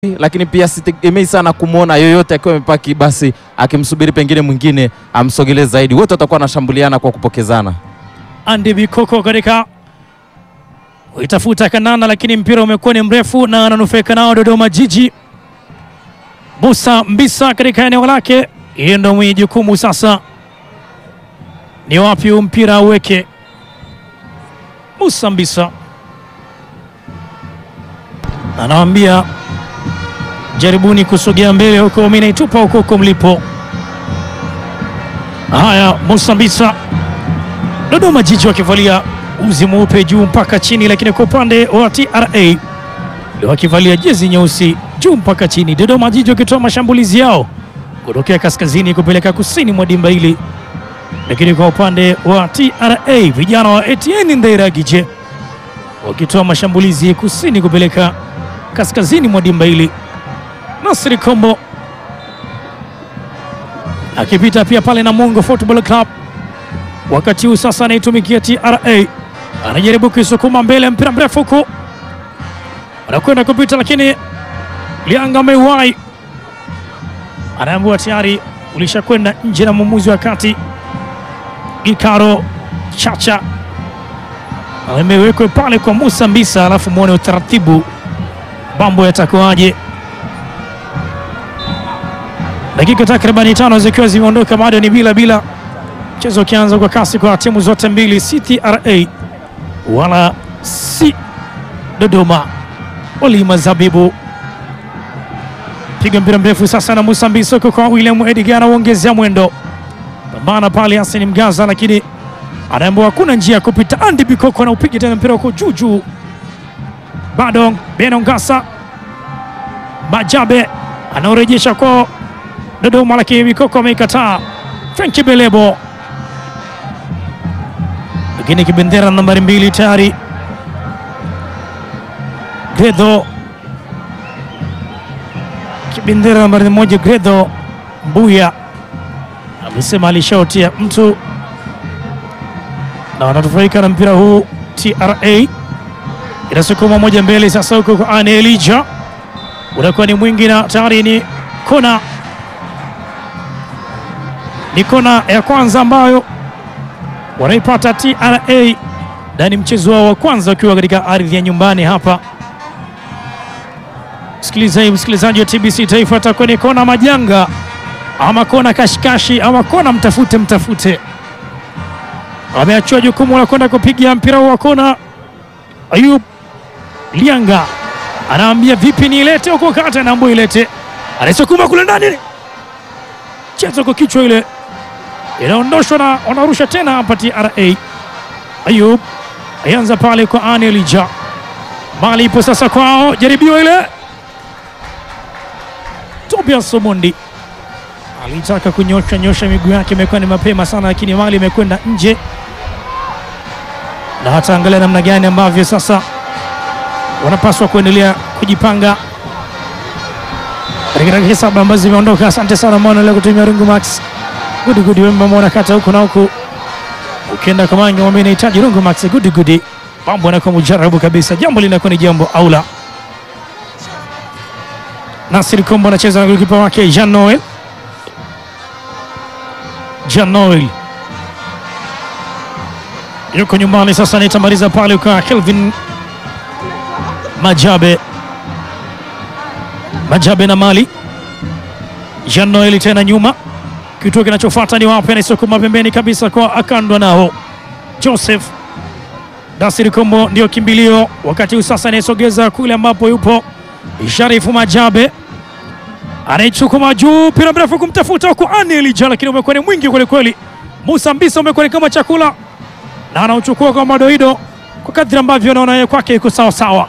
lakini pia sitegemei sana kumwona yoyote akiwa amepaki basi akimsubiri pengine mwingine amsogelee zaidi. Wote watakuwa wanashambuliana kwa kupokezana. Andy Bikoko katika itafuta Kanana, lakini mpira umekuwa ni mrefu na ananufaika nao Dodoma Jiji. Musa Mbisa katika eneo lake, yeye ndo mwenye jukumu sasa, ni wapi huu mpira aweke. Musa Mbisa anawambia jaribuni kusogea mbele huko, mimi naitupa huko huko mlipo. Haya, Musa Mbisa Dodoma Jiji wakivalia uzi mweupe juu mpaka chini, lakini kwa upande wa TRA wakivalia jezi nyeusi juu mpaka chini. Dodoma Jiji wakitoa mashambulizi yao kutokea kaskazini kupeleka kusini mwa dimba hili, lakini kwa upande wa TRA vijana wa Etienne Ndairagije wakitoa mashambulizi kusini kupeleka kaskazini mwa dimba hili. Nasri Kombo akipita pia pale na Mungo Football Club wakati huu sasa anaitumikia TRA, anajaribu kuisukuma mbele, mpira mrefu huku anakwenda kupita, lakini Lianga ameuwai, anaambiwa tayari ulishakwenda nje na mwamuzi wa kati Gikaro Chacha amewekwe pale kwa Musa Mbisa, alafu muone utaratibu mambo yatakuwaje. Dakika takribani tano zikiwa zimeondoka, bado ni bila bila mchezo ukianza kwa kasi kwa timu zote mbili, si TRA wala si Dodoma. Walima Zabibu piga mpira mrefu sasa na Musa Mbisoko kwa William Edgar, anaongezea mwendo, pambana pale Hassan Mgaza, lakini anaambiwa hakuna njia ya kupita. Andy Bikoko anaupiga tena mpira huko juu juu, bado Beno Ngasa Majabe anaorejesha kwa Dodoma, lakini Bikoko ameikataa. Franki Belebo lakini kibendera nambari mbili tayari Gredo, kibendera nambari moja Gredo Mbuya amesema alishaotia mtu na wanatufaika na mpira huu. TRA inasukuma moja mbele sasa, huko kwa Ane Elija unakuwa ni mwingi na tayari ni kona ni kona ya kwanza ambayo wanaipata TRA na ni mchezo wao wa kwanza wakiwa katika ardhi ya nyumbani hapa. Msikilizaji, msikilizaji wa TBC Taifa, atakuwa ni kona majanga ama kona kashikashi ama kona mtafute mtafute. Ameachua jukumu la kwenda kupiga mpira wa kona. Ayub Lianga anaambia vipi, niilete huko kati, anaambia ilete, anaisukuma kule ndani, chezo kwa kichwa ile inaondoshwa na wanarusha tena hapa TRA. Ayub ayanza pale kwa Anelija, mali ipo sasa kwao, jaribio ile. Tobias Omondi alitaka kunyosha nyosha miguu yake, imekuwa ni mapema sana, lakini mali imekwenda nje, na hata angalia namna gani ambavyo sasa wanapaswa kuendelea kujipanga katika dakika saba ambazo zimeondoka. Asante sana mwana leo kutumia Rungu Max Gudi gudi wemba mwana kata huku na huku, ukienda kwa mangi mwambie nahitaji Rungu Max gudi gudi, mambo yanakuwa mujarabu kabisa, jambo linakuwa ni jambo aula. Nasir Kombo anacheza na golikipa wake Jean Noel, Jean Noel yuko nyumbani sasa, anaitamaliza pale kwa Kelvin Majabe, Majabe na Mali Jean Noel tena nyuma Kituo kinachofuata ni wapi? Anaisukuma pembeni kabisa kwa akandwa nao Joseph Dasiri Kombo ndio kimbilio wakati huu sasa, anaisogeza kule ambapo yupo Sharifu Majabe, anaichukuma juu, mpira mrefu kumtafuta huku Anelija, lakini umekuwa ni mwingi kwelikweli. Musa Mbisa umekuwa ni kama chakula na anauchukua kwa madoido kwa kadri ambavyo anaona yeye kwake iko sawasawa.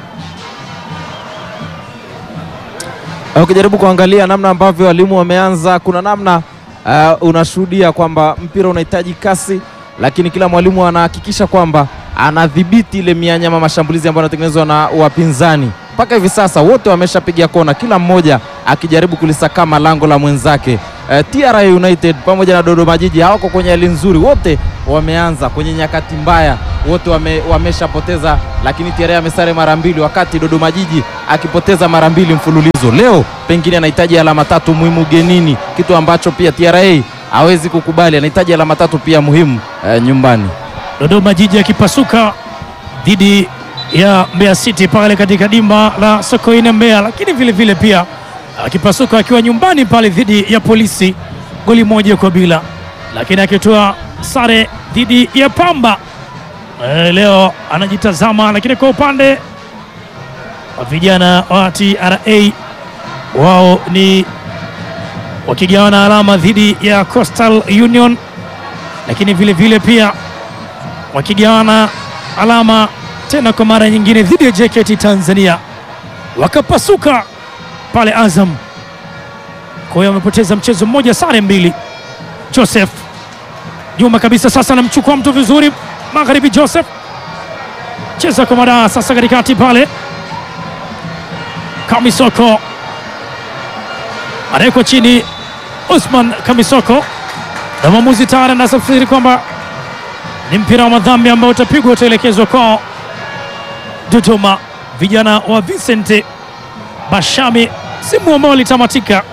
Ukijaribu kuangalia namna ambavyo walimu wameanza, kuna namna uh, unashuhudia kwamba mpira unahitaji kasi, lakini kila mwalimu anahakikisha kwamba anadhibiti ile mianya ama mashambulizi ambayo yanatengenezwa na wapinzani. mpaka hivi sasa wote wameshapiga kona, kila mmoja akijaribu kulisakama lango la mwenzake. Eh, TRA United pamoja na Dodoma Jiji hawako kwenye hali nzuri, wote wameanza kwenye nyakati mbaya, wote wame, wameshapoteza, lakini TRA amesare mara mbili, wakati Dodoma Jiji akipoteza mara mbili mfululizo. Leo pengine anahitaji alama tatu muhimu ugenini, kitu ambacho pia TRA hawezi kukubali, anahitaji alama tatu pia muhimu eh, nyumbani. Dodoma Jiji akipasuka dhidi ya Mbeya City pale katika dimba la Sokoine Mbeya, lakini vile vile pia akipasuka akiwa nyumbani pale dhidi ya Polisi goli moja kwa bila, lakini akitoa sare dhidi ya Pamba e, leo anajitazama. Lakini kwa upande wa vijana wa TRA wao ni wakigawana alama dhidi ya Coastal Union, lakini vile vile pia wakigawana alama tena kwa mara nyingine dhidi ya JKT Tanzania, wakapasuka pale Azam. Kwa hiyo wamepoteza mchezo mmoja, sare mbili. Joseph Juma kabisa sasa anamchukua mtu vizuri, magharibi. Joseph cheza kwa madaa sasa katikati pale, Kamisoko anawekwa chini, Usman Kamisoko na mwamuzi tayari anasafiri kwamba ni mpira wa madhambi ambao utapigwa utaelekezwa kwao Dodoma. Vijana wa Vincent Bashami, simu ambao litamatika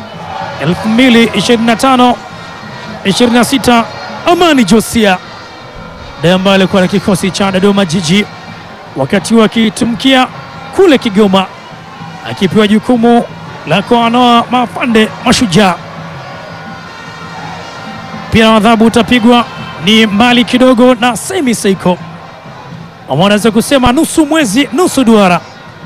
2025 26. Amani Josia ndiye ambaye alikuwa na kikosi cha Dodoma Jiji wakati huo akitumkia kule Kigoma, akipewa jukumu la kuanoa mafande Mashujaa. Mpira wa adhabu utapigwa ni mbali kidogo na Semi Seiko, ama unaweza kusema nusu mwezi nusu duara.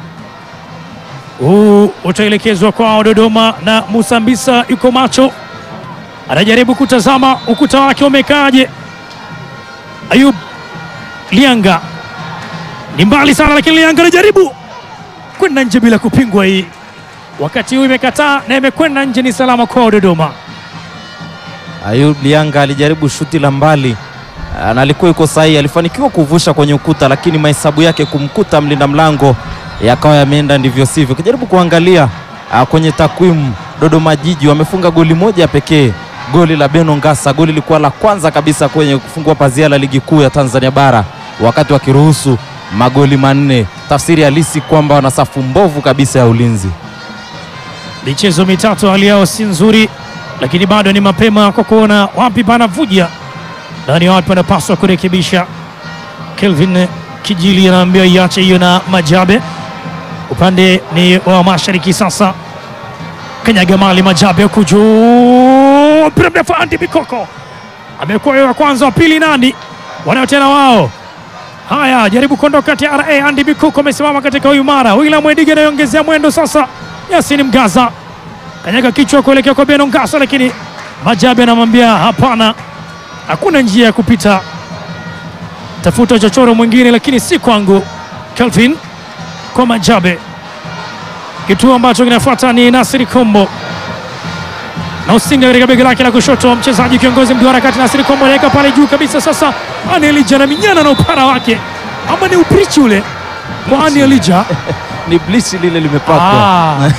Huu utaelekezwa kwao Dodoma, na Musa Mbisa yuko macho, anajaribu kutazama ukuta wake umekaaje. Ayub Lianga ni mbali sana, lakini Lianga anajaribu kwenda nje bila kupingwa. Hii wakati huu imekataa na imekwenda nje, ni salama kwao Dodoma. Ayub Lianga alijaribu shuti la mbali ah, na alikuwa yuko sahihi, alifanikiwa kuvusha kwenye ukuta, lakini mahesabu yake kumkuta mlinda mlango yakawa yameenda ndivyo sivyo. Ukijaribu kuangalia ah, kwenye takwimu, Dodoma Jiji wamefunga goli moja pekee, goli la Beno Ngasa. Goli lilikuwa la kwanza kabisa kwenye kufungua pazia la ligi kuu ya Tanzania bara, wakati wakiruhusu magoli manne, tafsiri halisi kwamba wana safu mbovu kabisa ya ulinzi. Michezo mitatu hali yao si nzuri, lakini bado ni mapema kwa kuona wapi panavuja na ni wapi panapaswa kurekebisha. Kelvin Kijili anaambia iache hiyo na Majabe, upande ni wa mashariki sasa. Kanyaga mali Majabe huku juu, mpira mrefu Andy Bikoko amekuwa wa kwanza, wa pili nani wanao tena wao Haya, jaribu kuondoka TRA. Andy Bikuko amesimama katika uimara. William Mwediga anaongezea mwendo sasa. Yasin Mgaza kanyaga kichwa kuelekea kwa Beno Ngasa, lakini Majabe anamwambia hapana, hakuna njia ya kupita, tafuta chochoro mwingine, lakini si kwangu. Kelvin kwa Majabe. Kituo ambacho kinafuata ni Nasiri Kombo na usinga katika bega lake la kushoto, mchezaji kiongozi mduara kati. Nasiri Kombo anaweka pale juu kabisa. Sasa Ani Elija na minyana na upara wake, ama ni uprichi ule kwa Ani Elija. Ni blishi lile limepakwa Ah,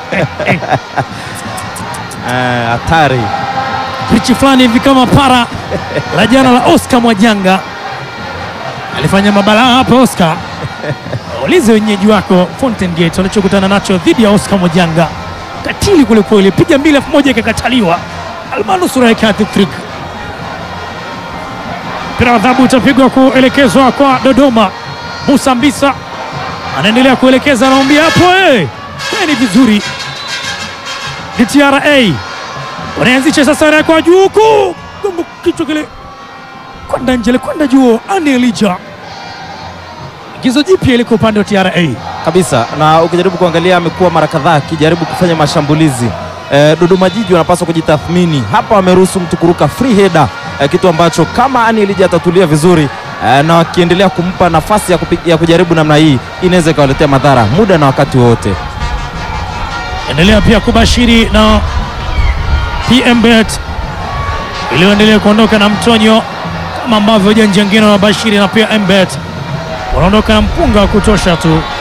Eh, hatari. prichi fulani hivi kama para la jana la Oscar Mwajanga alifanya mabalaa hapa. Oscar ulize wenyeji wako Fountain Gate walichokutana nacho dhidi ya Oscar Mwajanga, katili kwelikweli, piga mbili elfu moja ikakataliwa, almanusura yake hat-trick. Mpira wa adhabu utapigwa kuelekezwa kwa Dodoma. Musa Mbisa anaendelea kuelekeza, anaambia hapo, eh, ni vizuri ni TRA wanaanzisha sasa kwa juu huku gongo kichwa kile kwenda nje kwenda juu. Ani Elija gizo jipya liko upande wa TRA. kabisa na ukijaribu kuangalia amekuwa mara kadhaa akijaribu kufanya mashambulizi e, Dodoma Jiji wanapaswa kujitathmini hapa. Wameruhusu mtu kuruka free header e, kitu ambacho kama Ani Elija atatulia vizuri e, na wakiendelea kumpa nafasi ya, kupi, ya kujaribu namna hii inaweza ikawaletea madhara muda na wakati wowote. Endelea pia kubashiri na PMBet iliyoendelea kuondoka na mtonyo kama ambavyo janja wengine wanabashiri na pia MBet wanaondoka na mpunga wa kutosha tu.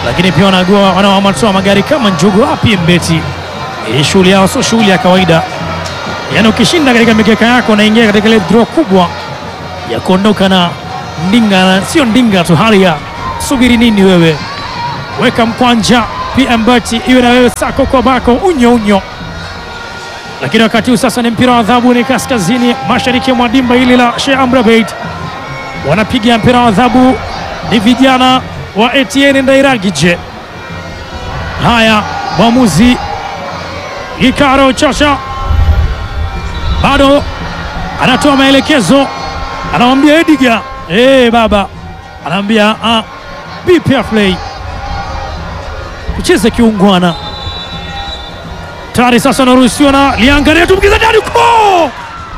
lakini pia wanagua wanaamatoa magari kama njugu wapi mbeti. Hii shughuli yao sio shughuli ya kawaida, yaani ukishinda katika mikeka yako unaingia katika ile draw kubwa ya kuondoka na ndinga, na sio ndinga tu, hali ya subiri nini wewe, weka mkwanja pia mbeti iwe na wewe sako kwa bako unyo unyo lakini wakati huu sasa ni mpira wa adhabu, ni kaskazini mashariki mwa dimba hili la Sheikh Amri Abeid. Wanapiga mpira wa adhabu ni vijana wa Etienne Ndairagije. Haya, mwamuzi Gikaro Chacha bado anatoa maelekezo, anamwambia Ediga, eh baba, anamwambia ah, be fair play, tucheze kiungwana tayari sasa anaruhusiwa na liangalia tumkiza ndani ko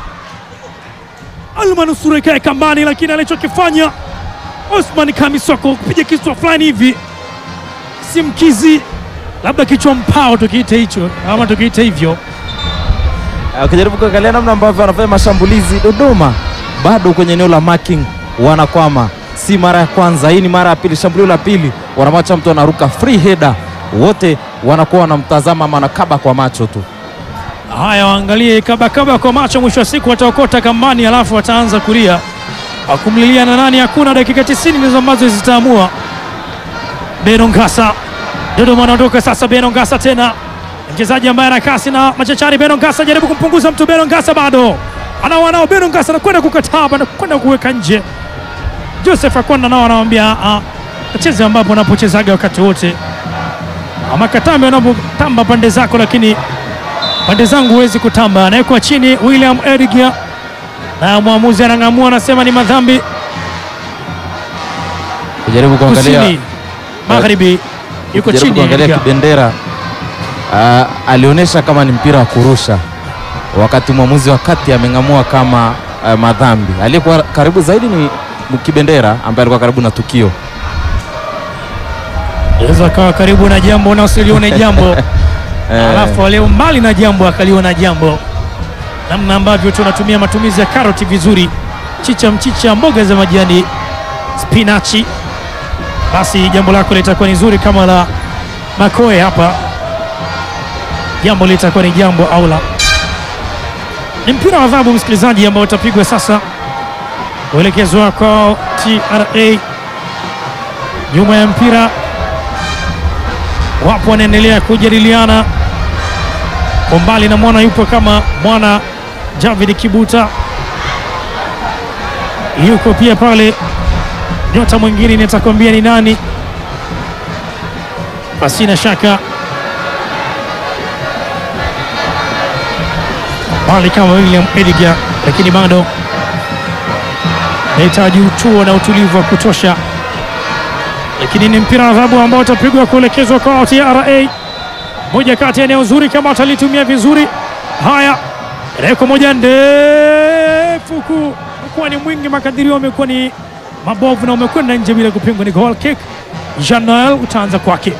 almanusura ikae kambani, lakini alichokifanya Osman Kamisoko kupiga kichwa fulani hivi, si mkizi, labda kichwa mpao tukiite hicho ama tukiite hivyo. Ukijaribu kuangalia namna ambavyo wanafanya mashambulizi Dodoma, bado kwenye eneo la marking wanakwama. Si mara ya kwanza, hii ni mara ya pili. Shambulio la pili wanamwacha mtu anaruka free header, wote wanakuwa wanamtazama ama wanakaba kwa macho tu. Haya, waangalie kabakaba kwa macho, mwisho wa siku wataokota kambani, alafu wataanza kulia wakumlilia na nani. Hakuna dakika 90 ndizo ambazo zitaamua. Beno Ngasa, Dodoma anaondoka sasa. Beno Ngasa tena mchezaji ambaye ana kasi na machachari. Beno Ngasa jaribu kumpunguza mtu. Beno Ngasa bado anao anao. Beno Ngasa anakwenda kukataa, anakwenda kuweka nje. Joseph Akwanda nao anamwambia acheze ambapo anapochezaga wakati wote, ama katambe wanapotamba pande zako, lakini pande zangu huwezi kutamba. Anawekwa chini William Edgar na mwamuzi anang'amua, anasema ni madhambi. Kujaribu kuangalia Kusini magharibi yuko kujaribu chini kuangalia Edgar. kibendera ah, alionyesha kama ni mpira wa kurusha, wakati mwamuzi wa kati ameng'amua kama ah, madhambi. Aliyekuwa karibu zaidi ni kibendera ambaye alikuwa karibu na tukio. Aweza akawa karibu na jambo na usilione jambo Eh, alafu walio mbali na jambo akaliona jambo, namna ambavyo tunatumia matumizi ya karoti vizuri, chicha, mchicha, mboga za majani, spinachi, basi jambo lako litakuwa ni zuri kama la Makoe hapa, jambo litakuwa ni jambo au la. Ni mpira wa adhabu, msikilizaji, ambao utapigwa sasa, kuelekezwa kwa TRA. Nyuma ya mpira wapo wanaendelea kujadiliana kwa mbali, na mwana yupo kama mwana Javid Kibuta yuko pia pale, nyota mwingine nitakwambia ni nani, pasina shaka mbali kama William Edgar, lakini bado nahitaji utuo na utulivu wa kutosha lakini ni mpira wa adhabu ambao utapigwa kuelekezwa kwa TRA. Moja kati ya eneo zuri kama watalitumia vizuri. Haya, reko moja ndefu ku umekuwa ni mwingi, makadirio amekuwa ni mabovu na umekwenda nje bila kupingwa. Ni goal kick. Jean Noel utaanza kwake.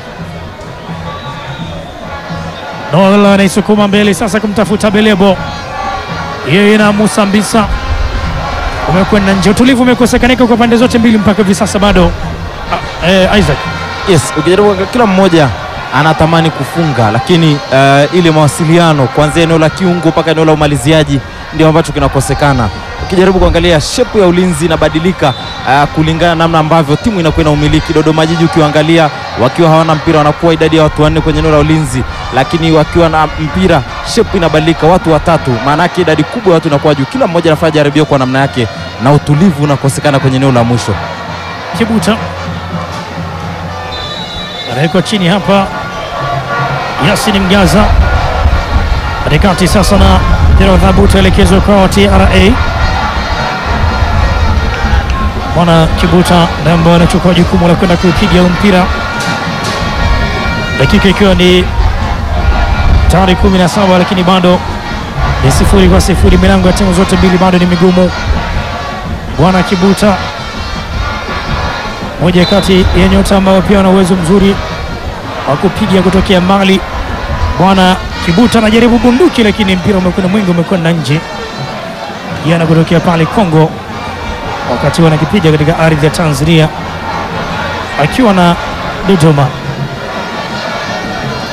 Noel anaisukuma mbele sasa kumtafuta Belebo, yeye na Musa Mbisa umekwenda nje. Utulivu umekosekanika kwa pande zote mbili mpaka hivi sasa bado Ah, eh, Isaac Yes, ukijaribu kuangalia kila mmoja anatamani kufunga, lakini uh, ile mawasiliano kuanzia eneo la kiungo mpaka eneo la umaliziaji ndio ambacho kinakosekana. Ukijaribu kuangalia shepu ya ulinzi inabadilika uh, kulingana na namna ambavyo timu inakuwa ina umiliki. Dodoma Jiji ukiangalia wakiwa hawana mpira wanakuwa idadi ya watu wanne kwenye eneo la ulinzi, lakini wakiwa na mpira shepu inabadilika, watu watatu, maana yake idadi kubwa ya watu inakuwa juu, kila mmoja anafanya jaribio kwa namna yake, na utulivu unakosekana kwenye eneo la mwisho. Kibuta anawekwa chini hapa, Yasin Mgaza katikati sasa, na mpira wa adhabu utaelekezwa kwa TRA. Mwana Kibuta ndiye ambaye anachukua jukumu la kwenda kupiga huu mpira, dakika ikiwa ni tayari 17 lakini bado ni sifuri kwa sifuri. Milango ya timu zote mbili bado ni migumu. Bwana Kibuta moja kati ya nyota ambao pia wana uwezo mzuri wa kupiga kutokea mbali. Bwana Kibuta anajaribu bunduki, lakini mpira umekwenda mwingi, umekwenda nje. Kijana kutokea pale Kongo, wakati wanakipiga katika ardhi ya Tanzania akiwa na Dodoma.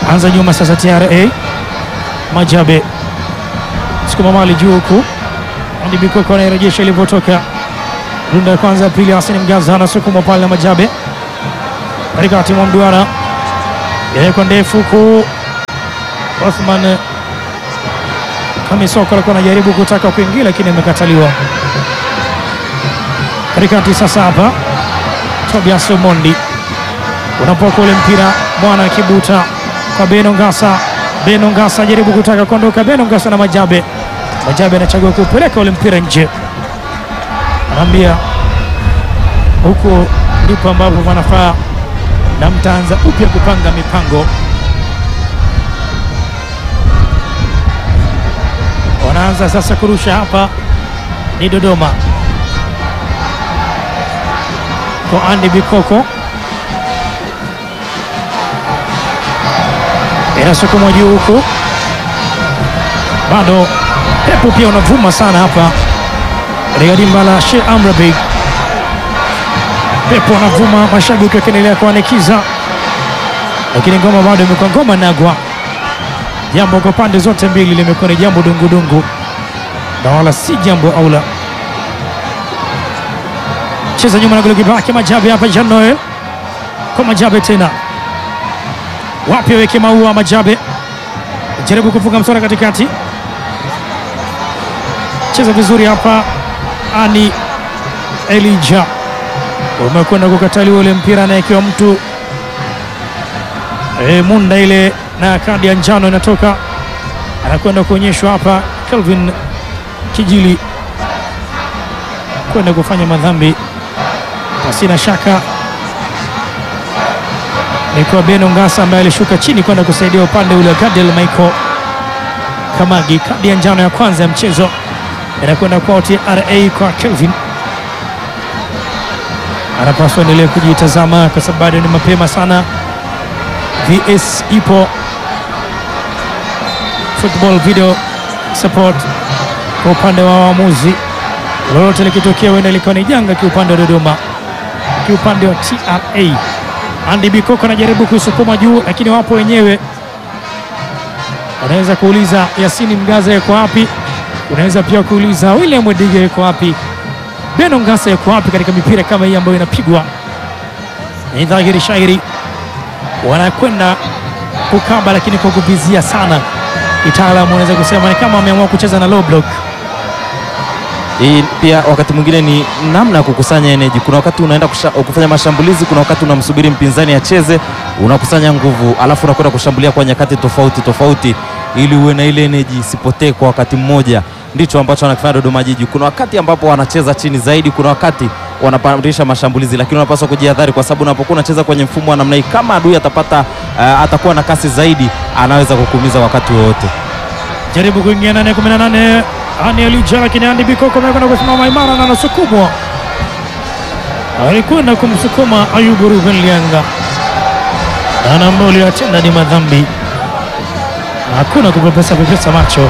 anza nyuma sasa, TRA Majabe sukuma mali juu huku Andy Bikoko anayerejesha ilivyotoka runda ya kwanza, ya pili, Hassan Mgaza anasukuma pale na Majabe katikati mwa mduara, yawekwa ndefu huku Othman Kamisoko alikuwa anajaribu kutaka kuingia lakini amekataliwa. Katikati sasa hapa Tobias Omondi unapoka ule mpira mwana Kibuta kwa Beno Ngasa. Beno Ngasa ajaribu kutaka kuondoka, Beno Ngasa na Majabe. Majabe anachagua kupeleka ule mpira nje, anaambia huko ndipo ambapo wanafaa na mtaanza upya kupanga mipango. Wanaanza sasa kurusha hapa, ni Dodoma kwa Andy Bikoko inasukumwa juu huku, bado pepo pia unavuma sana hapa katika dimba la Sheikh Amri Abeid. Pepo unavuma, mashabiki wakiendelea kuanikiza, lakini ngoma bado imekuwa ngoma nagwa. Jambo kwa pande zote mbili limekuwa ni jambo dungudungu na wala si jambo aula. Cheza nyuma na golikipa wake Majabe hapa, Jean Noel kwa Majabe tena wapi aweke maua Majabe jaribu kufunga msora katikati, cheza vizuri hapa. Ani Elija umekwenda kukataliwa ule mpira, anaekiwa mtu e, munda ile na kadi ya njano inatoka, anakwenda kuonyeshwa hapa. Kelvin Kijili kwenda kufanya madhambi pasina shaka ni kwa Beno Ngasa ambaye alishuka chini kwenda kusaidia upande ule wa Gadiel Michael Kamagi. Kadi ya njano ya kwanza ya mchezo inakwenda kwa TRA kwa Kelvin, anapaswa endelee kujitazama kwa sababu bado ni mapema sana. VS ipo, football video support kwa upande wa waamuzi, lolote likitokea huenda likawa ni janga kiupande wa Dodoma, kiupande wa TRA Andy Bikoko anajaribu kusukuma juu, lakini wapo wenyewe. Unaweza kuuliza Yasini Mgaza yuko wapi? Unaweza pia kuuliza William Wediga yuko wapi? Beno Ngasa yuko wapi katika mipira kama hii ambayo inapigwa? Ni dhahiri shairi wanakwenda kukaba, lakini kwa kuvizia sana. Kitaalamu unaweza kusema ni kama wameamua kucheza na low block. Hii pia wakati mwingine ni namna ya kukusanya energy. Kuna wakati unaenda kusha, kufanya mashambulizi, kuna wakati unamsubiri mpinzani acheze, unakusanya nguvu, alafu unakwenda kushambulia kwa nyakati tofauti tofauti, ili uwe na ile energy isipotee kwa wakati mmoja. Ndicho ambacho wanakifanya Dodoma Jiji. Kuna wakati ambapo wanacheza chini zaidi, kuna wakati wanapandisha mashambulizi, lakini unapaswa kujihadhari, kwa sababu unapokuwa unacheza kwenye mfumo wa namna hii, kama adui atapata uh, atakuwa na kasi zaidi, anaweza kukuumiza wakati wowote. Jaribu kuingia ndani ya 18 Ani Elija, lakini Andy Bikoko amekwenda kusimama imara na anasukumwa, alikwenda kumsukuma Ayubu Ruben Lianga na ambao uliyotenda ni madhambi, hakuna kupepesa pepesa macho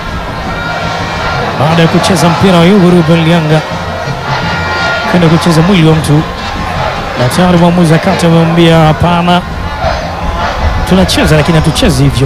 baada ya kucheza mpira wa Ayubu Ruben Lianga kwenda kucheza mwili wa mtu, na tayari mwamuzi akati amemwambia hapana, tunacheza lakini hatuchezi hivyo.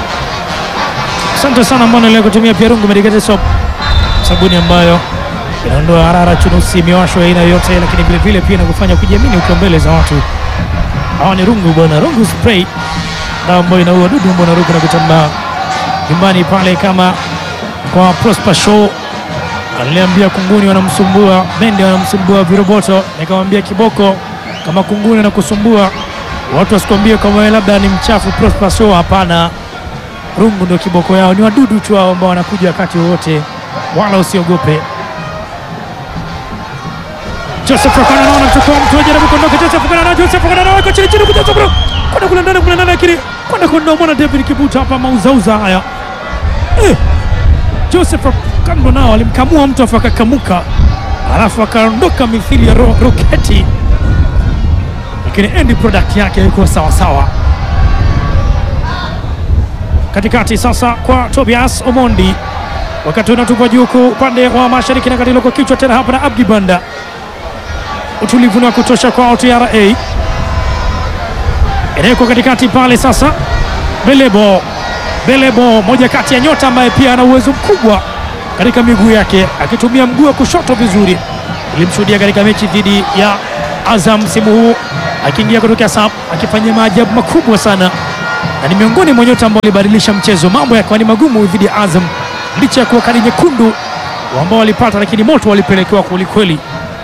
Asante sana ambao naendelea kutumia pia Rungu Medicated Soap, sabuni ambayo inaondoa harara, chunusi, miwasho ya aina yoyote, lakini vile vile pia inakufanya kujiamini ukiwa mbele za watu. Hawa ni Rungu bwana, Rungu spray, dawa ambayo inaua dudu ambao naruka na kutambaa nyumbani pale. Kama kwa Prosper Show aliniambia kunguni wanamsumbua, mende wanamsumbua, viroboto, nikamwambia kiboko, kama kunguni wanakusumbua watu wasikwambie kama wewe labda ni mchafu. Prosper Show hapana rungu ndio kiboko yao, ni wadudu tu hao ambao wanakuja wakati wowote, wala usiogope. Joseph Okana anaona mchukua mtu ajaribu kuondoka. Joseph Okana na Joseph Okana anaweka chini chini, kuja bro, kwenda kule ndani kule ndani, lakini kwenda kuondoa mwana David Kibuta hapa, mauzauza haya eh. Joseph Okana nao alimkamua mtu afu akakamuka, alafu akaondoka mithili ya ro roketi, lakini end product yake ilikuwa sawa sawa katikati sasa kwa Tobias Omondi, wakati unatupa juu upande wa mashariki na katilo kwa kichwa tena hapa na Abdi Banda. Utulivu ni wa kutosha kwa TRA, inawekwa katikati pale sasa, Belebo. Belebo, moja kati ya nyota ambaye pia ana uwezo mkubwa katika miguu yake, akitumia mguu wa kushoto vizuri. Ilimshuhudia katika mechi dhidi ya Azam msimu huu akiingia kutokea sub akifanya maajabu makubwa sana, na ni miongoni mwa nyota ambao walibadilisha mchezo, mambo yakawa ni magumu dhidi ya Azam licha ya kuwa kadi nyekundu ambao walipata, lakini moto walipelekewa kwelikweli.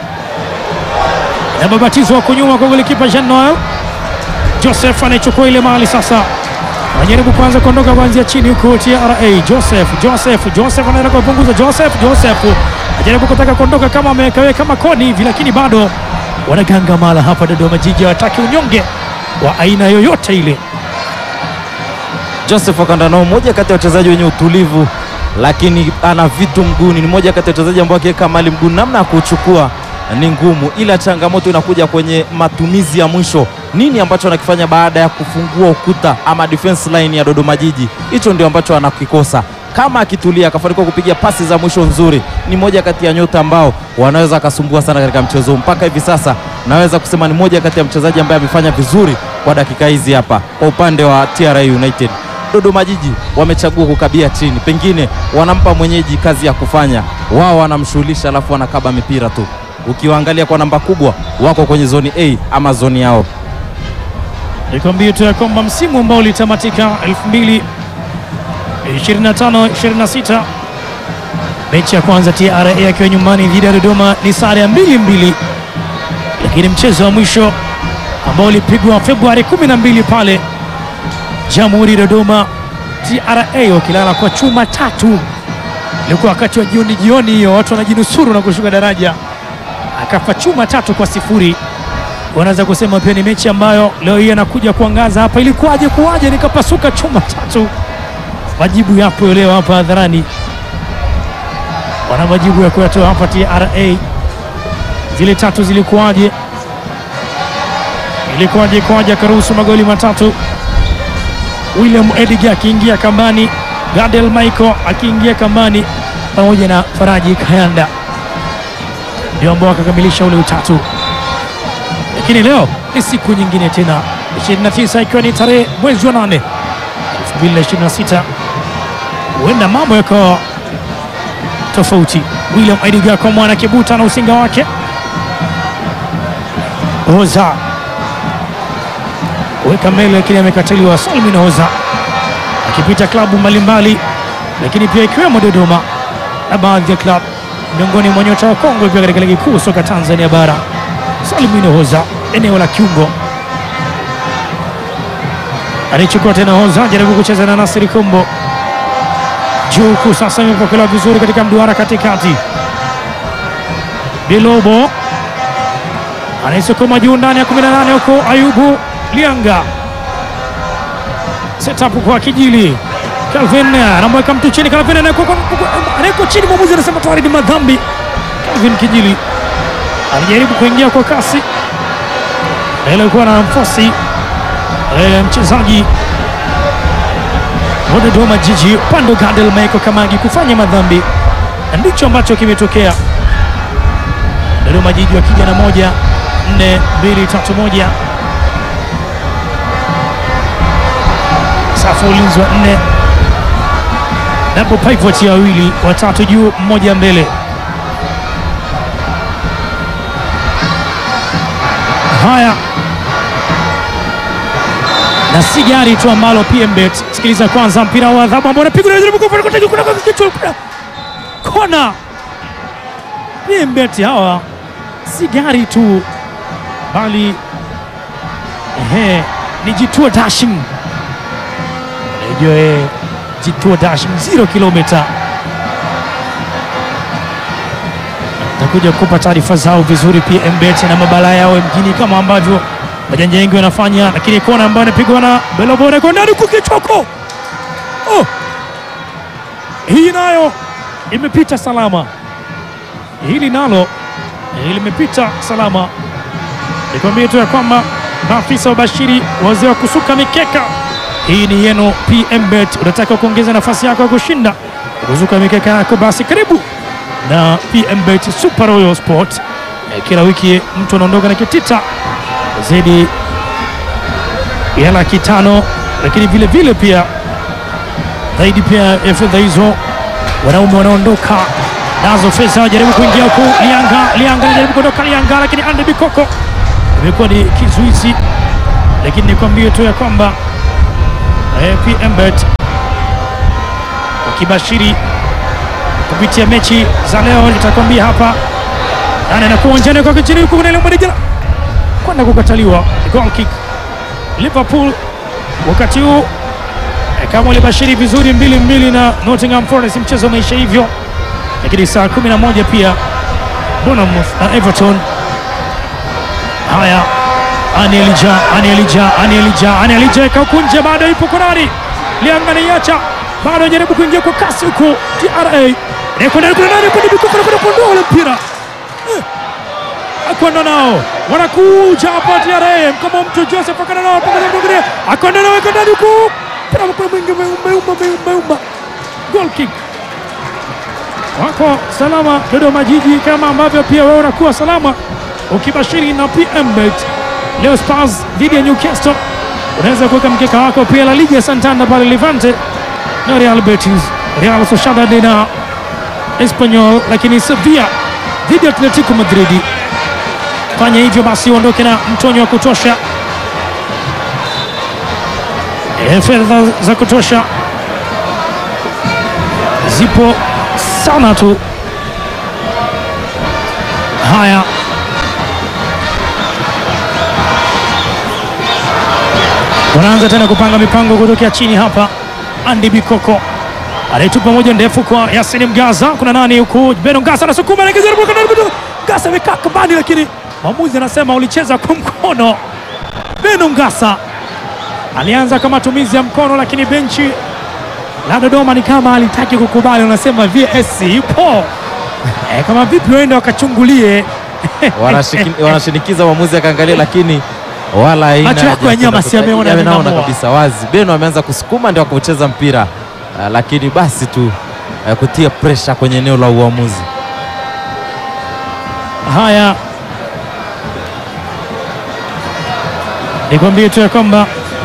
Na babatizo wako nyuma kwa golikipa Jean Noel Joseph anaichukua ile mali sasa, anajaribu kwanza kuondoka kuanzia chini huko TRA. Joseph Joseph Joseph anaenda kupunguza. Joseph Joseph anajaribu kutaka kuondoka kama amewekaweka kama koni hivi, lakini bado wanaganga mala hapa Dodoma Jiji, hawataki unyonge wa aina yoyote ile. Joseph Wakandano, mmoja kati ya wachezaji wenye utulivu, lakini ana vitu mguuni. Ni mmoja kati ya wachezaji ambao akiweka mali mguuni, namna ya kuchukua ni ngumu, ila changamoto inakuja kwenye matumizi ya mwisho. Nini ambacho anakifanya baada ya kufungua ukuta ama defense line ya Dodoma Jiji? Hicho ndio ambacho anakikosa. Kama akitulia akafanikiwa kupiga pasi za mwisho nzuri, ni moja kati ya nyota ambao wanaweza akasumbua sana katika mchezo huu. Mpaka hivi sasa naweza kusema ni moja kati ya mchezaji ambaye amefanya vizuri kwa dakika hizi hapa kwa upande wa TRA United. Dodoma Jiji wamechagua kukabia chini, pengine wanampa mwenyeji kazi ya kufanya, wao wanamshughulisha, alafu wanakaba mipira tu. Ukiwaangalia kwa namba kubwa, wako kwenye zoni A ama zoni yao. Nikwambie tu ya kwamba msimu ambao ulitamatika 2025 26 mechi ya kwanza TRA akiwa nyumbani dhidi ya Dodoma ni sare ya mbili mbili, lakini mchezo wa mwisho ambao ulipigwa Februari 12 pale Jamhuri Dodoma, TRA wakilala kwa chuma tatu. Ilikuwa wakati wa jioni jioni hiyo, watu wanajinusuru na kushuka daraja, akafa chuma tatu kwa sifuri. Wanaweza kusema pia ni mechi ambayo leo hii anakuja kuangaza hapa, ilikuwaje kuwaje nikapasuka chuma tatu. Majibu yapo leo hapa hadharani, wana majibu ya kuyatoa hapa TRA. Zile tatu zilikuwaje, ilikuwaje kwaje akaruhusu magoli matatu William Edgar akiingia kambani, Gadel Michael akiingia kambani pamoja na Faraji Kayanda ndio ambao wakakamilisha ule utatu. Lakini leo ni siku nyingine tena, 29 ikiwa ni tarehe mwezi wa 8 2026, huenda mambo yakawa tofauti. William Edgar kwa mwana kibuta na usinga wake Oza weka mbele lakini amekataliwa. Salmin Hoza akipita klabu mbalimbali, lakini pia ikiwemo Dodoma na baadhi ya klabu miongoni mwa nyota wa Kongo pia katika ligi kuu soka Tanzania bara. Salmin Hoza eneo la kiungo alichukua tena Hoza, jaribu kucheza na Nasiri Kombo juu huku, sasa imepokelewa vizuri katika mduara katikati. Bilobo anaisukuma juu ndani ya 18 huko Ayubu Lianga setup kwa Kijili Calvin anamweka mtu chini. Calvin anawekwa chini, mwamuzi anasema tayari ni madhambi. Calvin Kijili alijaribu kuingia kwa kasi, ile ilikuwa na nafasi e, mchezaji wa Dodoma Jiji upande Gadel Michael Kamagi kufanya madhambi, na ndicho ambacho kimetokea. Dodoma Jiji wakija na moja nne mbili tatu moja safu ulinzi wa nne, double pivot ya wawili, watatu juu, mmoja mbele. Haya, na si gari tu ambalo PMBet. Sikiliza kwanza, mpira wa adhabu ambao unapigwa kona. PMBet hawa si gari tu, bali ehe, ni jituo dashing Najua jituo dashing zero kilomita. Takuja kupa taarifa zao vizuri PMBet na mabala yao mjini kama ambavyo wajanja wengi wanafanya, lakini kona ambayo anapigwa na Belobore kwa ndani kukichoko. Oh, hii nayo imepita salama, hili nalo limepita salama. Nikwambie tu ya kwamba maafisa wabashiri, wazee wa kusuka mikeka hii ni yenu PMBet. Unataka kuongeza nafasi yako ya kushinda kuzuka mikeka yako, basi karibu na PMBet Super Royal Sport. E, kila wiki mtu anaondoka na kitita zaidi ya laki tano lakini vile vile pia zaidi pia ya fedha hizo wanaume wanaondoka nazo fedha, wajaribu kuingia huku. Lianga Lianga anajaribu kuondoka Lianga, lakini Andre Bikoko imekuwa ni kizuizi, lakini nikwambie tu ya kwamba eh, PMbet ukibashiri kupitia mechi za leo, nitakwambia hapa nani anakuwa uwanjani kwa kichini huku kuna ile mmoja kwenda kukataliwa goal kick Liverpool wakati huu eh, kama ulibashiri vizuri mbili mbili na Nottingham Forest, mchezo umeisha hivyo, lakini saa 11 pia Bournemouth na Everton. Haya, Ani Elija, Ani Elija, Ani Elija, Ani Elija ika huku nje, bado ipo Konari Lianga anaiacha, bado anajaribu kuingia kwa kasi huku TRA Rekwenda kuna nani kwa Bikoko anakwenda kuondoa ule mpira akwenda nao wanakuja hapa TRA kama mtu Joseph akana nao pengine akwenda nao akwenda ndani huku mpira mkuu mwingi umeumba umba umba umba goal kick wako salama Dodoma Jiji, kama ambavyo pia wewe unakuwa salama ukibashiri na PMbet leo Spurs dhidi ya Newcastle. Unaweza kuweka mkeka wako pia La Liga Santander pale Levante na Real Betis, Real Sociedad na Espanyol, lakini Sevilla dhidi ya Atletico Madrid. Fanya hivyo basi uondoke na mtonyo wa kutosha, e, fedha za kutosha zipo sana tu. Haya, wanaanza tena kupanga mipango kutokea chini hapa. Andy Bikoko anaitupa moja ndefu kwa Yasin Mgaza. Kuna nani huku? Beno Ngasa anasukuma Ngasa amekaa kambani, lakini mwamuzi anasema ulicheza kwa mkono. Beno Ngasa alianza kwa matumizi ya mkono, lakini benchi la Dodoma ni kama alitaki kukubali, wanasema VS ipo e, kama vipi waende wakachungulie Wanashiki- wanashinikiza mwamuzi akaangalia, lakini wala haina Macho yako haja ya nyama kwenda si yameona kuta- yanaona vinamua. kabisa wazi. Beno ameanza kusukuma ndio akaucheza mpira Ah, lakini basi tu ah, kutia presha kwenye eneo la uamuzi. Haya, nikwambie tu ya kwamba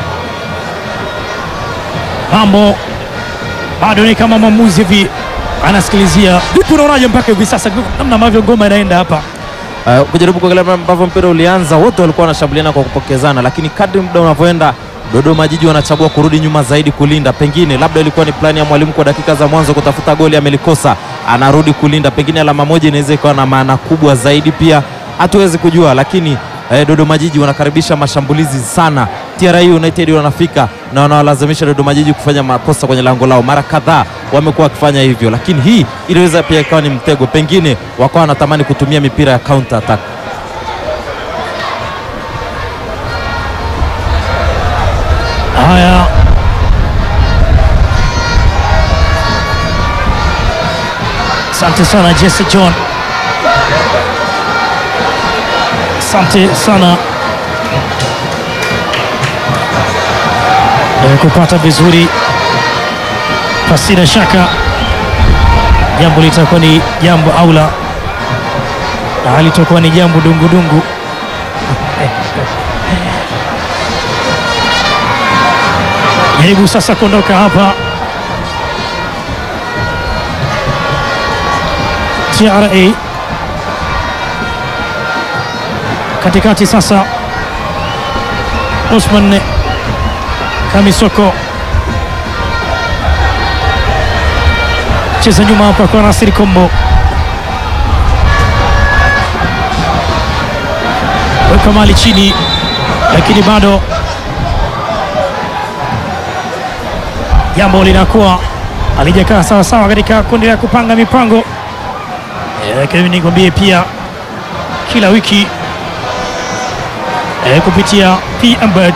mambo bado ni kama mwamuzi hivi anasikilizia. Vipi, unaonaje mpaka hivi sasa namna ambavyo ngoma inaenda hapa? Uh, kujaribu kuangalia ambavyo mpira ulianza, wote walikuwa wanashambuliana kwa kupokezana, lakini kadri muda unavyoenda, Dodoma Jiji wanachagua kurudi nyuma zaidi kulinda. Pengine labda ilikuwa ni plani ya mwalimu kwa dakika za mwanzo kutafuta goli, amelikosa, anarudi kulinda. Pengine alama moja inaweza ikawa na maana kubwa zaidi, pia hatuwezi kujua, lakini eh, Dodoma Jiji wanakaribisha mashambulizi sana. TRA United wanafika na wanawalazimisha Dodoma Jiji kufanya makosa kwenye lango lao. Mara kadhaa wamekuwa wakifanya hivyo, lakini hii iliweza pia ikawa ni mtego, pengine wakawa wanatamani kutumia mipira ya counter attack. Haya, asante sana Jesse John, asante sana Eh, kupata vizuri, pasina shaka jambo litakuwa ni jambo aula na halitakuwa ni jambo dungudungu. Jaribu sasa kuondoka hapa. TRA katikati sasa, Osman Kamisoko cheza nyuma hapa kwa Nasiri Kombo, weka mali chini, lakini bado jambo linakuwa alijakaa sawa sawa katika kundi la kupanga mipango. Eh, Lakini nikwambie pia kila wiki eh, kupitia PMbet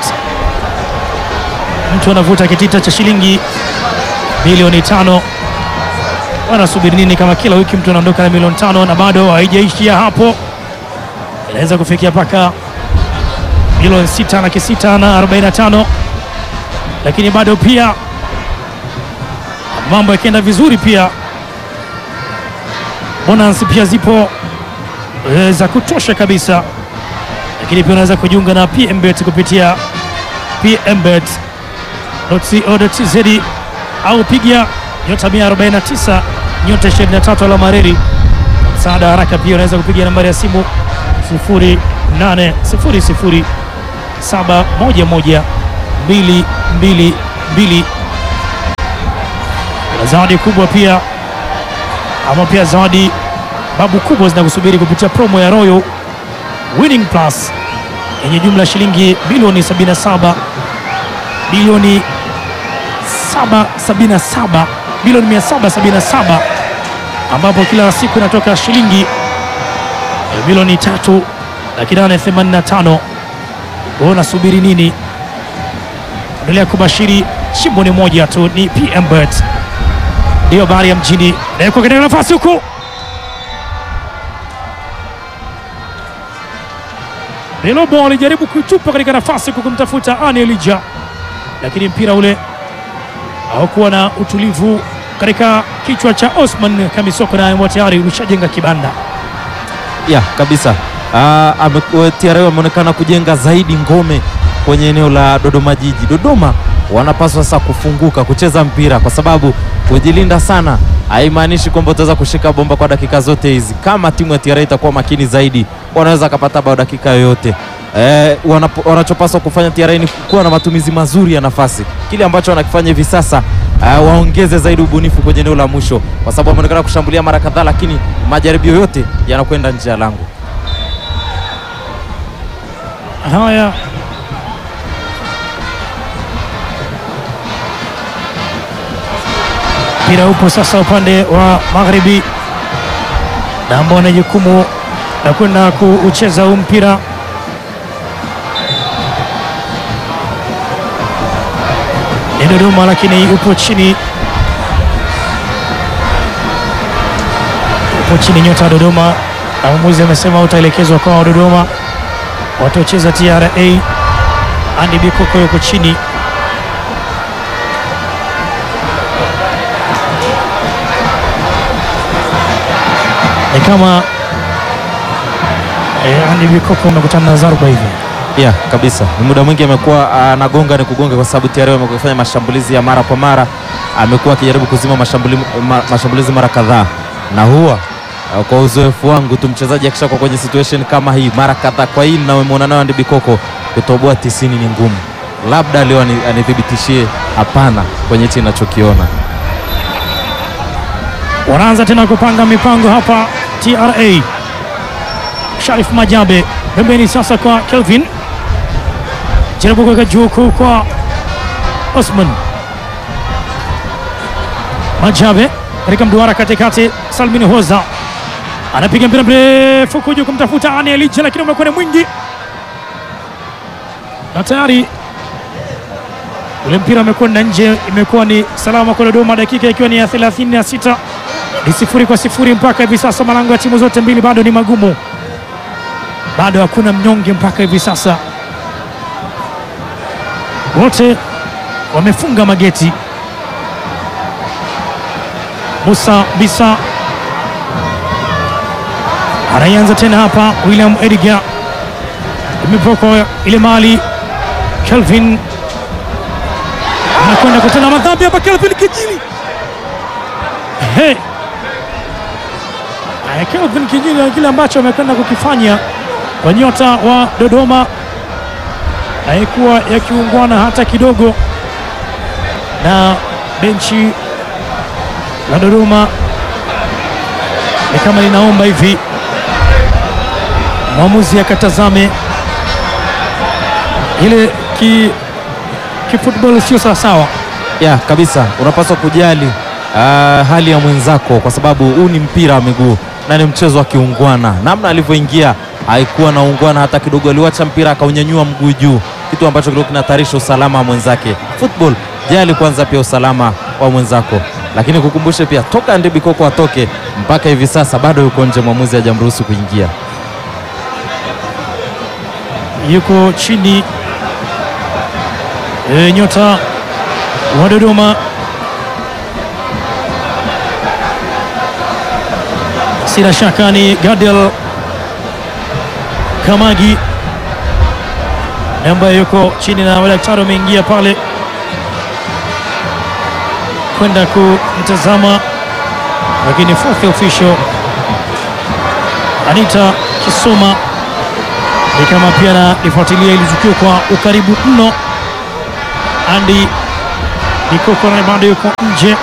mtu anavuta kitita cha shilingi milioni tano. Wanasubiri nini kama kila wiki mtu anaondoka na milioni tano na bado haijaishia hapo, inaweza kufikia mpaka milioni sita laki sita na arobaini na tano lakini bado pia mambo yakienda vizuri pia bonus pia zipo e, za kutosha kabisa, lakini pia unaweza kujiunga na PMbet kupitia www.co.tz au piga nyota 149 nyota 23 alama reli. Msaada haraka pia unaweza kupiga nambari ya simu 0800 711 222. Kuna zawadi kubwa pia ama pia zawadi babu kubwa zinakusubiri kupitia promo ya Royal Winning Plus yenye jumla ya shilingi bilioni 77 bilioni 777 bilioni 777 ambapo kila siku inatoka shilingi bilioni tatu laki nane themanini na tano. Wewe unasubiri nini? Endelea kubashiri, shimbo ni moja tu, ni PM Bet ndiyo habari ya mjini nawekwa katika nafasi huku Belobo alijaribu kuitupa katika nafasi huku kumtafuta Ani Elija, lakini mpira ule haukuwa na utulivu katika kichwa cha Osman Kamisoko, na tayari ulishajenga kibanda. ya kabisa. Ah, ame- TRA wameonekana kujenga zaidi ngome kwenye eneo la Dodoma Jiji. Dodoma wanapaswa sasa kufunguka kucheza mpira, kwa sababu kujilinda sana haimaanishi kwamba utaweza kushika bomba kwa dakika zote hizi. Kama timu ya TRA itakuwa makini zaidi, wanaweza kapata bao dakika yoyote. Eh, wanapo- wanachopaswa kufanya TRA ni kuwa na matumizi mazuri ya nafasi, kile ambacho wanakifanya hivi sasa. Uh, waongeze zaidi ubunifu kwenye eneo la mwisho, kwa sababu wameonekana kushambulia mara kadhaa, lakini majaribio yote yanakwenda nje ya lango. Haya, mpira upo sasa upande wa magharibi, na ambao wana jukumu la kwenda kuucheza huu mpira ni Dodoma, lakini upo chini, upo chini nyota wa Dodoma, na mwamuzi amesema utaelekezwa kwa Dodoma wataocheza TRA. Andy Bikoko yuko chini, ni kama eh, Andy Bikoko amekutana na Zaruba hivi. Yeah, kabisa. Ni muda mwingi amekuwa anagonga ni kugonga, kwa sababu TRA amekuwa akifanya mashambulizi ya mara kwa mara, amekuwa akijaribu kuzima mashambuli, ma, mashambulizi mara kadhaa, na huwa uh, kwa uzoefu wangu tu mchezaji akishakuwa kwenye situation kama hii mara kadhaa, kwa hii namemwona nayo Andy Bikoko, kutoboa tisini ni ngumu. Labda leo ani- anithibitishie hapana kwenye hichi ninachokiona. Wanaanza tena kupanga mipango hapa TRA. Sharif Majabe pembeni sasa kwa Kelvin, jaribu kuweka juu huku kwa Osman Majabe katika mduara katikati. Salmin Hoza anapiga mpira mrefu kuja kumtafuta Ani Elija, lakini umekuwa ni mwingi na tayari ule mpira umekwenda nje. Imekuwa ni salama kwa Dodoma, dakika ikiwa ni ya 36 ni sifuri kwa sifuri mpaka hivi sasa. Malango ya timu zote mbili bado ni magumu, bado hakuna mnyonge mpaka hivi sasa, wote wamefunga mageti. Musa Bisa anaianza tena hapa, William Edgar imepokwa ile mali, Kelvin anakwenda kutenda madhambi hapa, Kelvin Kijili Hey. Eh, Kelvin Kijili na kile ambacho amekwenda kukifanya kwa nyota wa Dodoma haikuwa yakiungwana hata kidogo, na benchi la Dodoma ni kama linaomba hivi mwamuzi akatazame ile ki kifootball sio sawasawa. ya kabisa, unapaswa kujali ah, hali ya mwenzako, kwa sababu huu ni mpira wa miguu na ni mchezo wa kiungwana. Namna alivyoingia haikuwa na ungwana hata kidogo, aliwacha mpira akaunyanyua mguu juu, kitu ambacho kilikuwa kinahatarisha usalama wa mwenzake. Football, jali kwanza pia usalama wa mwenzako, lakini kukumbushe pia toka Andy Bikoko atoke mpaka hivi sasa bado yuko nje, mwamuzi hajamruhusu kuingia. yuko chini e, nyota wa Dodoma sina shaka ni Gadel Kamagi ambaye yuko chini na madaktari wameingia pale amekwenda kumtazama, lakini fourth official Anita Kisoma ni kama pia analifuatilia ili tukio kwa ukaribu mno. Andy Bikoko naye bado yuko nje.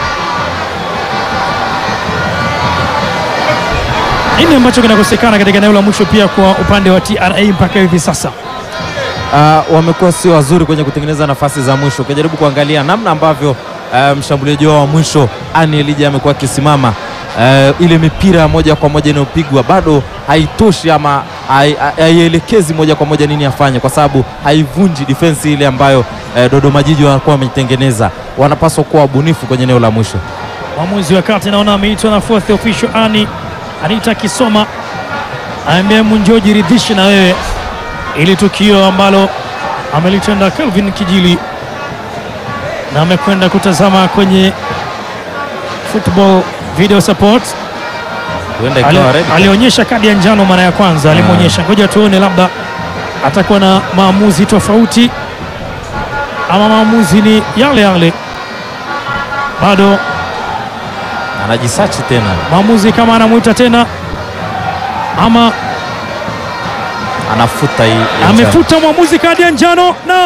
Nini ambacho kinakosekana katika eneo la mwisho pia kwa upande wa TRA mpaka hivi sasa? Uh, wamekuwa sio wazuri kwenye kutengeneza nafasi za mwisho. Ukijaribu kuangalia namna ambavyo uh, mshambuliaji wao wa mwisho Ani Elija amekuwa akisimama uh, ile mipira moja kwa moja inayopigwa bado haitoshi ama hai- haielekezi moja kwa moja nini afanye, kwa sababu haivunji defense ile ambayo uh, Dodoma Jiji wanakuwa wameitengeneza. Wanapaswa kuwa wabunifu kwenye eneo la mwisho. Mwamuzi wa kati naona ameitwa na fourth official Ani Anita Kisoma, aambia Munjo jiridhishe na wewe, ili tukio ambalo amelitenda Kelvin Kijili na amekwenda kutazama kwenye football video support. Huenda Ali- ikawa red card. alionyesha kadi ya njano mara ya kwanza alimwonyesha. Ngoja tuone, labda atakuwa na maamuzi tofauti ama maamuzi ni yale yale. Bado anajisachi tena, maamuzi kama anamwita tena ama anafuta hii ya njano. amefuta mwamuzi kadi ya njano na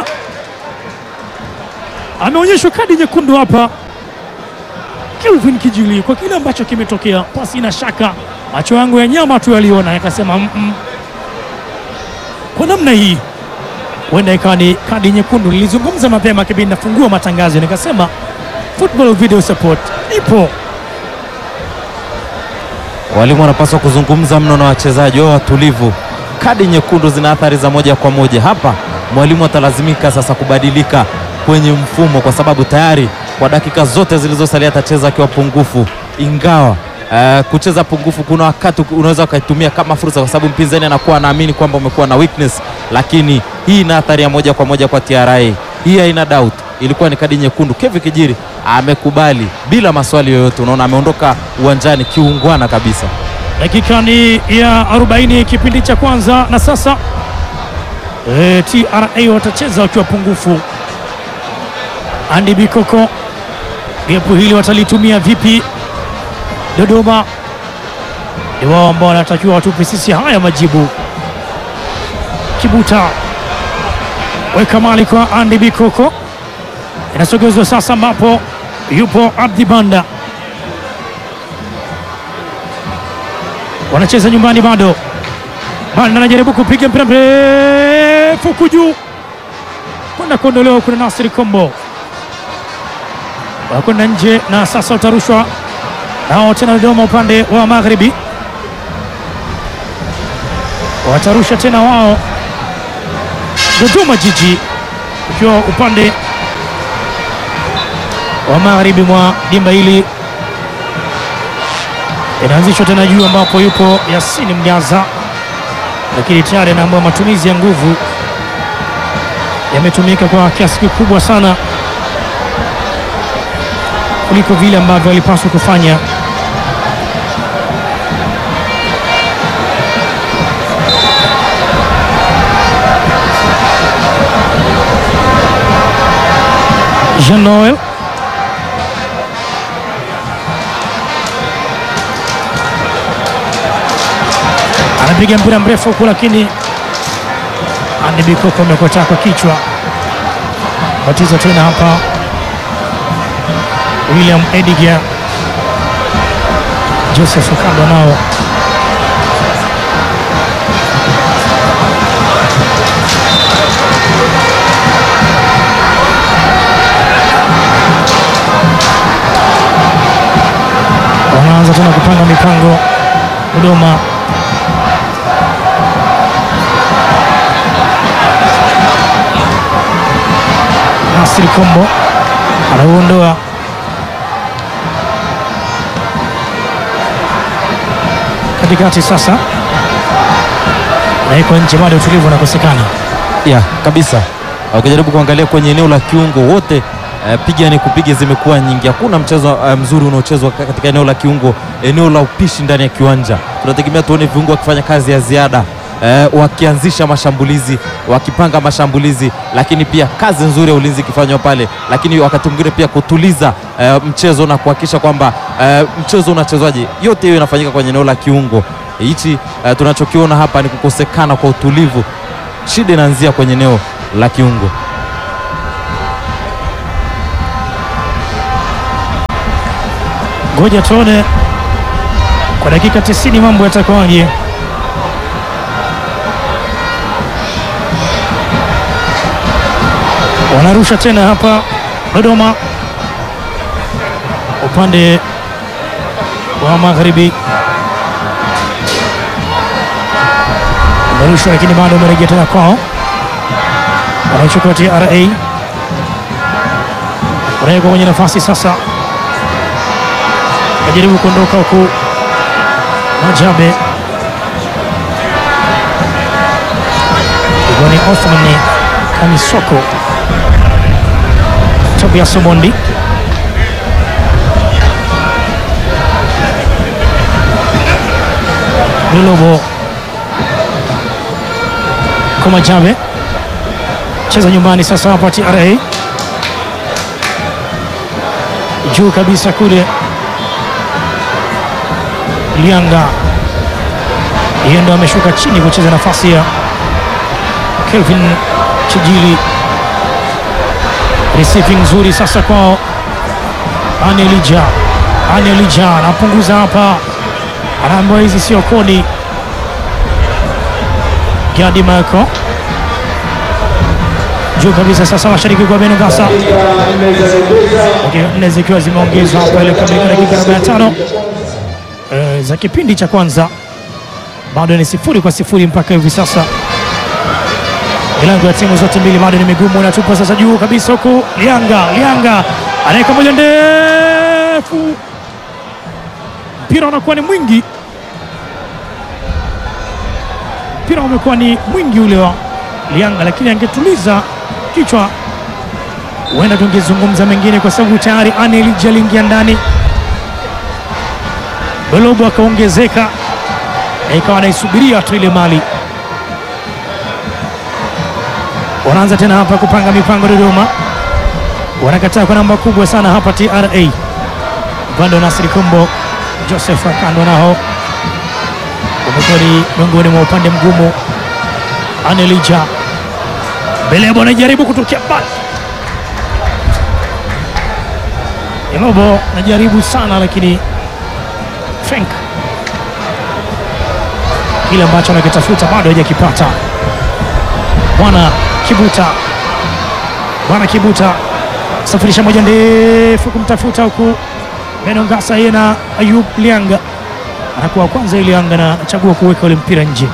ameonyeshwa kadi nyekundu hapa Kelvin Kijili kwa kile ambacho kimetokea. Pasi na shaka, macho yangu ya nyama tu yaliona yakasema, mm -mm. kwa namna hii huenda ikawa ni kadi nyekundu. Nilizungumza mapema kipindi nafungua matangazo, nikasema football video support ipo Walimu wanapaswa kuzungumza mno na wachezaji wao watulivu. Kadi nyekundu zina athari za moja kwa moja. Hapa mwalimu atalazimika sasa kubadilika kwenye mfumo, kwa sababu tayari kwa dakika zote zilizosalia atacheza akiwa pungufu, ingawa eh, kucheza pungufu kuna wakati unaweza ukaitumia kama fursa, kwa sababu mpinzani anakuwa anaamini kwamba umekuwa na weakness, lakini hii ina athari ya moja kwa moja kwa TRA. Hii haina doubt, ilikuwa ni kadi nyekundu. Kevin Kijiri amekubali bila maswali yoyote. Unaona ameondoka uwanjani kiungwana kabisa. Dakika ni ya 40 kipindi cha kwanza, na sasa e, TRA watacheza wakiwa pungufu. Andy Bikoko, gepu hili watalitumia vipi? Dodoma ni wao ambao wanatakiwa watupe sisi haya majibu. Kibuta weka mali kwa Andy Bikoko, inasogezwa sasa, ambapo yupo Abdi Banda wanacheza nyumbani bado. Banda anajaribu kupiga mpira mrefu huku juu kwenda kuondolewa. Kuna Nasri Kombo wakwenda nje, na sasa utarushwa nao tena. Dodoma upande wa magharibi watarusha tena wao, Dodoma Jiji ukiwa upande wa magharibi mwa dimba hili inaanzishwa tena juu ambapo yupo Yasini Mgaza, lakini tayari anaambiwa matumizi ya nguvu yametumika kwa kiasi kikubwa sana kuliko vile ambavyo walipaswa kufanya. Jean Noel anapiga mpira mrefu huku, lakini Andy Bikoko amekotaa kwa kichwa. Batiza tena hapa William Ediga, Joseph Okando nao wanaanza tena kupanga mipango Dodoma. Nasri Kombo anauondoa katikati, sasa naiko nje, bado utulivu unakosekana. ya kabisa. Ukijaribu kuangalia kwenye eneo la kiungo wote eh, piga ni kupiga zimekuwa nyingi. Hakuna mchezo eh, mzuri unaochezwa ka- katika eneo la kiungo, eneo la upishi ndani ya kiwanja. Tunategemea tuone viungo wakifanya kazi ya ziada eh, wakianzisha mashambulizi, wakipanga mashambulizi, lakini pia kazi nzuri ya ulinzi ikifanywa pale, lakini wakati mwingine pia kutuliza eh, mchezo na kuhakikisha kwamba eh, mchezo unachezwaje. Yote hiyo inafanyika kwenye eneo la kiungo hichi. Eh, tunachokiona hapa ni kukosekana kwa utulivu. Shida inaanzia kwenye eneo la kiungo. Ngoja tuone kwa dakika 90 mambo yatakuwaje. Wanarusha tena hapa Dodoma, upande wa magharibi umerushwa, lakini bado umerejea tena kwao, wanaichukua TRA, wanawekwa kwenye nafasi sasa ajaribu kuondoka huku Majabe ilikuwa ni Othman Kamisoko, Tobias Omondi Lulobo kwa Majabe, cheza nyumbani sasa hapa TRA juu kabisa kule Lianga yeye ndo ameshuka chini kucheza nafasi ya Kelvin Chijili. Receiving nzuri sasa kwao Anelija. Anelija anapunguza hapa, anaambiwa hizi sio kodi. Gadi Marco juu kabisa sasa, mashariki kwa Benegasa, dakika nne zikiwa zimeongezwa hapa ile kamilika dakika 45 Uh, za kipindi cha kwanza bado ni sifuri kwa sifuri mpaka hivi sasa. Milango ya timu zote mbili bado ni migumu, inatupa sasa juu kabisa huku. Lianga Lianga anaweka moja ndefu, mpira unakuwa ni mwingi, mpira umekuwa ni mwingi ule wa Lianga, lakini angetuliza kichwa huenda tungezungumza mengine, kwa sababu tayari Anelija aliingia ndani Bolobo akaongezeka na ikawa naisubiria tu ile mali. Wanaanza tena hapa kupanga mipango Dodoma, wanakataa kwa namba kubwa sana hapa TRA. Upande wa Nasri Kombo, Joseph Akando nao umekuwa ni miongoni mwa upande mgumu. Anelija Belebo anajaribu kutokea mbali, Elobo anajaribu sana lakini Frank kile ambacho anakitafuta bado hajakipata. Bwana Kibuta, Bwana Kibuta safirisha moja ndefu kumtafuta huku Benongasa, yeye na Ayub Lianga anakuwa kwanza. Lianga na anachagua kuweka ule mpira nje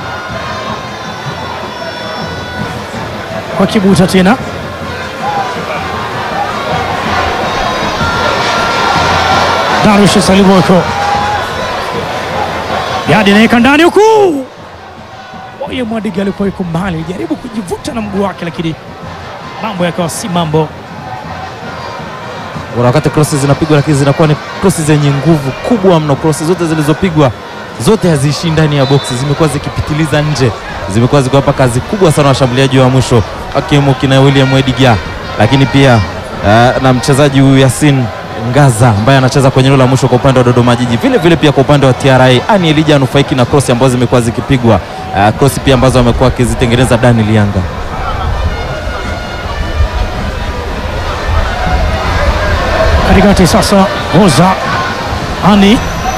kwa Kibuta tena Darush Saliboko Gadi anaweka ndani huku. Oye Mwadiga alikuwa yuko mbali, alijaribu kujivuta na mguu wake, lakini mambo yakawa si mambo. Kuna wakati crosses zinapigwa lakini zinakuwa ni crosses zenye nguvu kubwa mno. Crosses zote zilizopigwa zote haziishii ndani ya boksi, zimekuwa zikipitiliza nje, zimekuwa zikiwapa kazi kubwa sana washambuliaji wa mwisho akiwemo kina William Wediga, lakini pia uh, na mchezaji huyu Yasin Ngaza ambaye anacheza kwenye eneo la mwisho kwa upande wa Dodoma Jiji. Vile vile pia kwa upande wa TRA Ani Elija anufaiki na cross ambazo zimekuwa zikipigwa, uh, cross pia ambazo amekuwa akizitengeneza Dani Lianga. Katikati sasa Roza Ani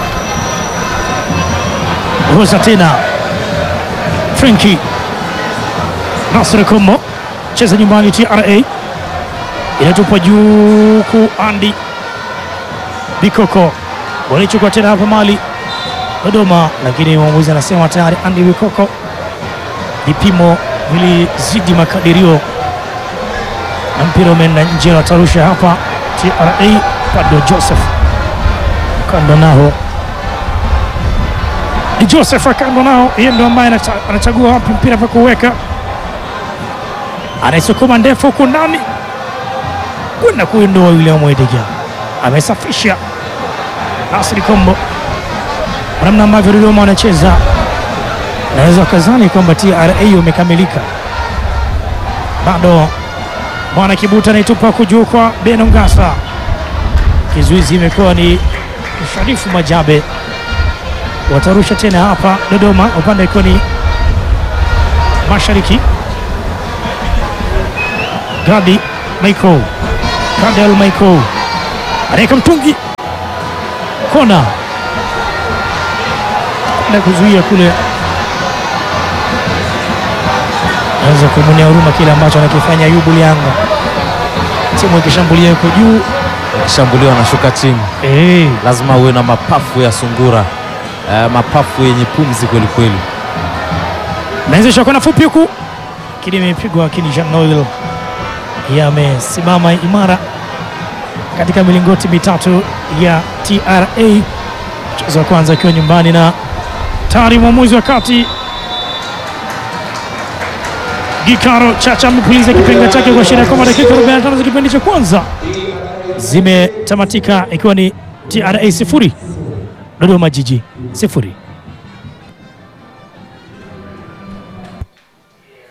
Roza tena Frenki Nasri Kombo cheza nyumbani TRA inatupwa juu ku Andi Bikoko walichukua tena hapa mali Dodoma, lakini mwamuzi anasema tayari Andi Bikoko vipimo vilizidi makadirio na mpira umeenda nje, watarusha hapa TRA. Pado Joseph kando nao ni Joseph kando nao, yeye ndo ambaye anacha- anachagua wapi mpira pa kuweka, anaisukuma ndefu huku ndani kwenda kuindoa William Wediga, amesafisha Nasri Kombo, namna ambavyo Dodoma wanacheza naweza wakazani kwamba TRA umekamilika. Bado Bwana Kibuta anaitupa kujuu kwa Beno Ngasa, kizuizi imekuwa ni Sharifu Majabe, watarusha tena hapa Dodoma, upande ikiwa ni mashariki. Gadi Michael, Kadel Michael anaweka mtungi kona na kuzuia kule, naweza kumwonea huruma kile ambacho anakifanya Ayubu Lianga. Timu ikishambulia yuko juu Akishambuliwa anashuka chini, eh, lazima uwe na mapafu ya sungura eh, mapafu yenye pumzi kweli kweli. naanzisha kona fupi huku, lakini imepigwa, lakini Jean Noel yamesimama imara katika milingoti mitatu ya TRA. Mchezo wa kwanza akiwa nyumbani na tayari mwamuzi wa kati Gikaro Chacha amepuliza kipenga chake kwa sheria kwamba dakika 45 za kipindi cha kwanza zimetamatika ikiwa ni TRA sifuri Dodoma Jiji sifuri.